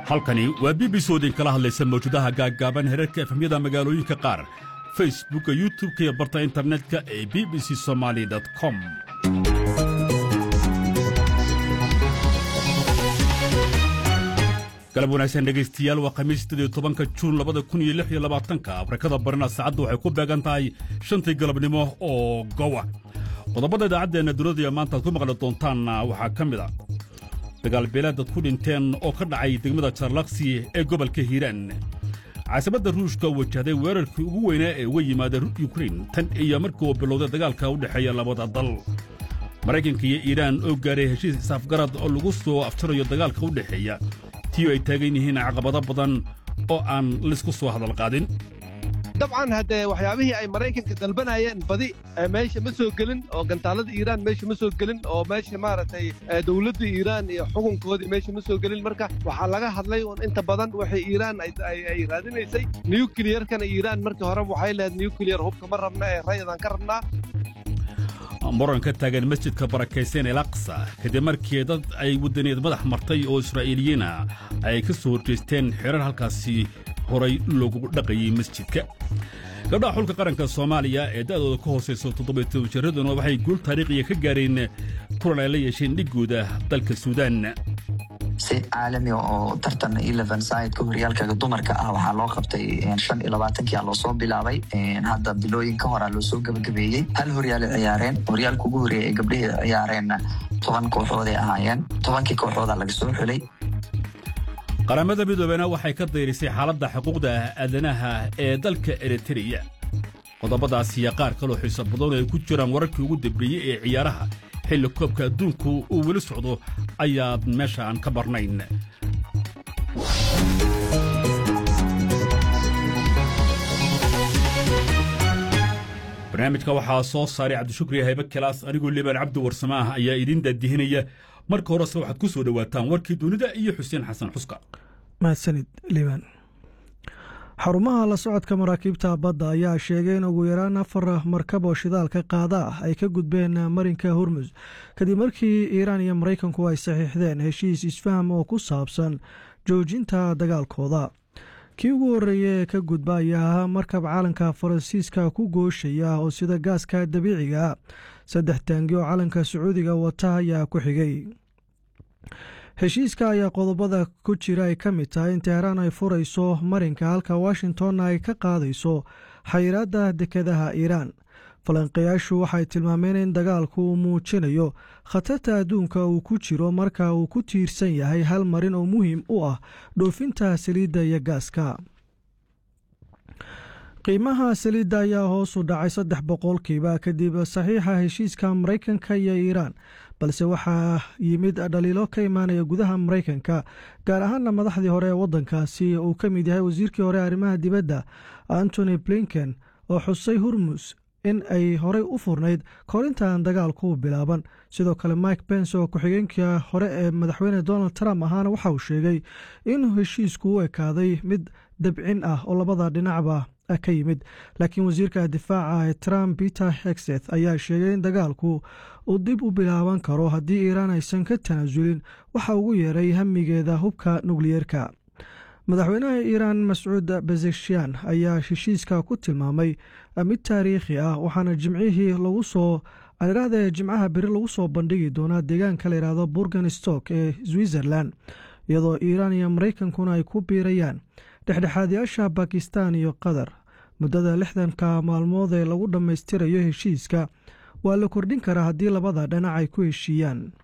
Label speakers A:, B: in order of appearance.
A: halkani waa b b c oo idinkala hadlaysa mawjadaha gaaggaaban herarka efhamyada magaalooyinka qaar facebookka youtubka iyo barta internetka ee b b c somaali com galab wanaagsan dhegaystayaal waa khamiis siddeed tobanka juun labada kun iyo lix iyo labaatanka afrikada barina saacaddu waxay ku beegan tahay shantii galabnimo oo gowa qodobada idaacaddeenna dunida maanta aad ku maqli doontaanna waxaa ka mid a dagaalbeelaad dad ku dhinteen oo ka dhacay degmada jarlaksi ee gobolka hiiraan caasimada ruushka wajahday weerarkii ugu weynaa ee uga yimaada yukrain tan iyo markii uu bilowday dagaalka u dhexeeya labada dal maraykanka iyo iiraan oo gaaray heshiis isaafgarad oo lagu soo afjarayo dagaalka u dhexeeya tiyo ay taagan yihiin caqabado badan oo aan laysku soo hadalqaadin
B: dabcan haddee waxyaabihii ay maraykanka dalbanayeen badi meesha ma soo gelin oo gantaalada iiraan meesha ma soo gelin oo meesha maaragtay dowladda iiraan iyo xukunkoodii meesha ma soo gelin marka waxaa laga hadlay un inta badan waxay iiraan ay raadinaysay nukiliyarkana iiraan markii hore waxay lehed nukiliyar hubka ma rabna ee rayadaan ka rabnaa
A: muran ka taagan masjidka barakaysan el aqsa kadib markii dad ay waddaneed madax martay oo israa'iiliyiina ay ka soo horjeesteen xerar halkaasi horay loogu dhaqayey masjidka gabdhaha xulka qaranka soomaaliya ee da'dooda ka hoosayso toddobaytoban jiraduna waxay guul taariikhiya ka gaareen kulan ay la yeesheen dhiggooda dalka suudaan
C: si caalami oo tartan eleven sideka horyaalka dumarka ah waxaa loo qabtay shan iyo labaatankia loosoo bilaabay hadda bilooyin ka horaa loosoo gebagabeeyey hal horyaala ciyaareen horyaalka ugu horreeya ee gabdhihii ciyaareenna toban kooxood ay ahaayeen tobankii kooxooda laga soo xulay
A: qaramada midoobena waxay ka dayrisay xaaladda xuquuqda aadanaha ee dalka eritreya qodobadaas iyo qaar kaloo xiiso badan oo ay ku jiraan wararkii ugu dambeeyey ee ciyaaraha xilli koobka adduunku uu weli socdo ayaad meesha aan ka barnayn barnaamijka waxaa soo saaray cabdishukri haybe kilaas anigoo liibaan cabdi warsamaah ayaa idiin daadihinaya marka horese waxaad ku soo dhowaataan warkii dunida iyo xuseen xasan xuska
D: mahadsanid liibaan xarumaha la socodka maraakiibta badda ayaa sheegay in ugu yaraan afar markab oo shidaalka qaada ah ay ka gudbeen marinka hormus kadib markii iiraan iyo maraykanku ay saxiixdeen heshiis isfaham oo ku saabsan joojinta dagaalkooda kii ugu horreeya ee ka gudba ayaa ahaa markab calanka faransiiska ku gooshaya oo sida gaaska dabiiciga saddex taangi oo calanka sacuudiga wata ayaa ku xigay heshiiska ayaa qodobada ku jira ay ka mid tahay in teheraan ay furayso marinka halka washingtonna ay ka qaadayso xayiraadda dekedaha iiraan falanqayaashu waxay tilmaameen in dagaalku uu muujinayo khatarta adduunka uu ku jiro marka uu ku tiirsan yahay hal marin oo muhiim u ah dhoofinta saliidda iyo gaaska qiimaha saliidda ayaa hoos u dhacay saddex boqolkiiba kadib saxiixa heshiiska maraykanka iyo iiraan balse waxaa yimid dhaliilo ka imaanaya gudaha maraykanka gaar ahaana madaxdii hore ee waddankaasi uu ka mid yahay wasiirkii hore arrimaha dibadda antony blinken oo xusay hurmus in ay horey u furnayd korintan dagaalku bilaaban sidoo kale mike pence oo ku-xigeenka hore ee madaxweyne donald trump ahaana waxa uu sheegay in heshiisku u ekaaday mid dabcin ah oo labada dhinacba ka yimid laakiin wasiirka difaaca ee trump peter hexeth ayaa sheegay in dagaalku uu dib u bilaaban karo haddii iiraan aysan ka tanaasulin waxa ugu yeeray hamigeeda hubka nukliyeerka madaxweynaha iiraan mascuud bezeshian ayaa heshiiska ku tilmaamay mid taariikhi ah waxaana jimcihii lagu soo adhiraahda jimcaha beri lagu soo bandhigi doonaa deegaanka layidhaahdo burgan stock ee switzerland iyadoo iiraan iyo maraykankuna ay ku biirayaan dhexdhexaadayaasha bakistan iyo qatar muddada lixdanka maalmood ee lagu dhammaystirayo heshiiska waa la kordhin karaa haddii labada dhinac ay ku heshiiyaan